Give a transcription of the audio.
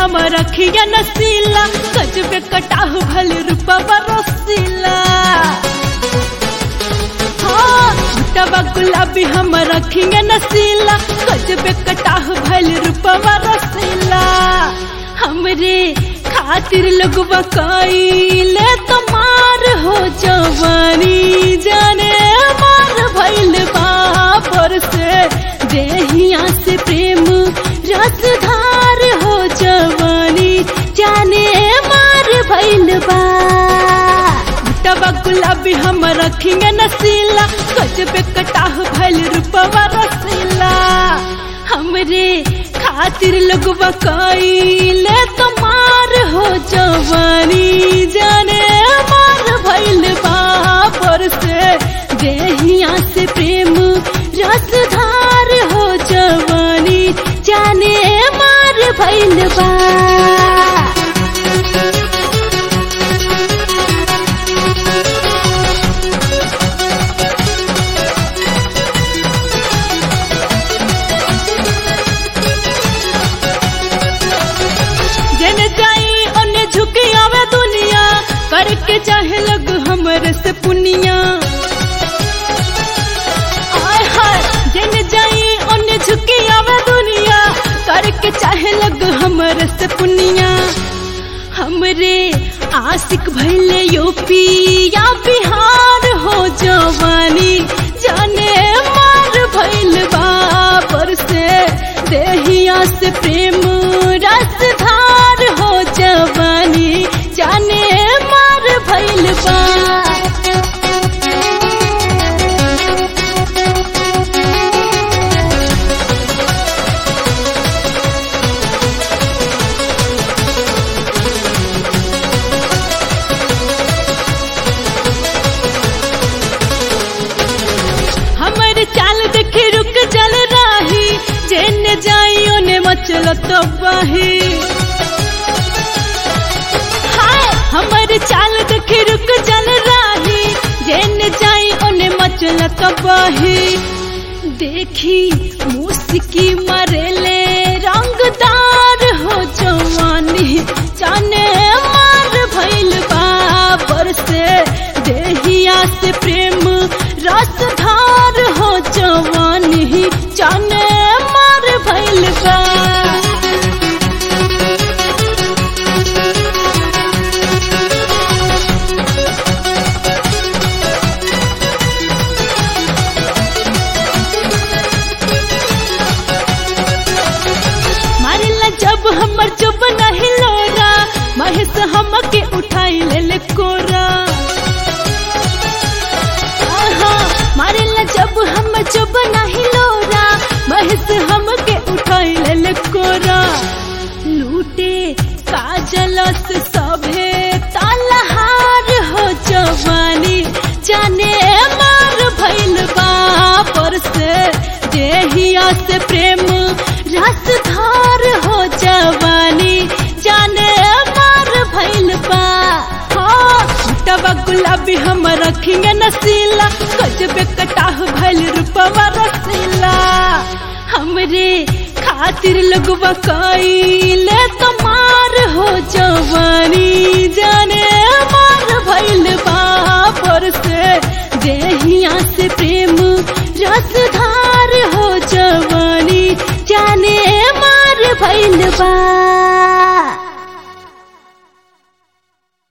हम रखिया नसीला गजबे कटाह भल रूपा रसीला हाँ टबा गुलाबी हम रखिया नसीला गजबे कटाह भल रूपा रसीला हमरे खातिर लोगवा कइले तमार हो जवानी जाने मार भइल बापर से देहिया से प्रेम रसधार हो जवानी जाने मार भइल बा टबा गुलाबी हम रखेंगे नसीला गजबे कटाह भइल रूपवा रसीला हमरे खातिर लोगवा कइले तमार हो जवानी जाने मार भइल बापर से देहिया से प्रेम रसधार हो जवानी जाने मार भइल बा जन जाई ओने झुकी आवे दुनिया करके चाहे लग हमरे से पुनिया हाय हाय जन जाई ओने झुकी आवे दुनिया करके चाहे लग हमरे से पुनिया हमरे आशिक भइले यूपी या बिहार हो जवानी जाने मार भइल बाबर से देहिया से प्रेम रसधार हो जवानी जाने मार भइल बा हमर चाल देखे रुक जल राही जेने जाई ओने मचल तो बही हाय हमर चाल देखे रुक जल राही जेने जाई ओने मचल तो बही देखी मुस्की मरेले रंगदार हो जवानी जाने मार भइल बाबर से देहिया से प्रेम रसधार हो जवानी जाने मार भइल बा मारिला जब हमर चुप नहीं लोरा महेश हमके उठाई ले ले कोरा आहा, मारिला जब हम चुप नहीं लोरा महेश हमके उठाई ले ले कोरा लूटे काजल से सभे तालहार हो जवानी जाने मार भइल बापर से देहिया से प्रेम रसधार हो जवानी जाने मार भइल बा हाँ, टबा गुलाबी हम रखेंगे नसीला गजबे कटाह भइल रूपवा रसीला हमरे खातिर लोगवा कइले तमार हो जवानी जाने मार भइल बापर से देहिया से प्रेम रसधार हो जवानी जाने मार भइल बा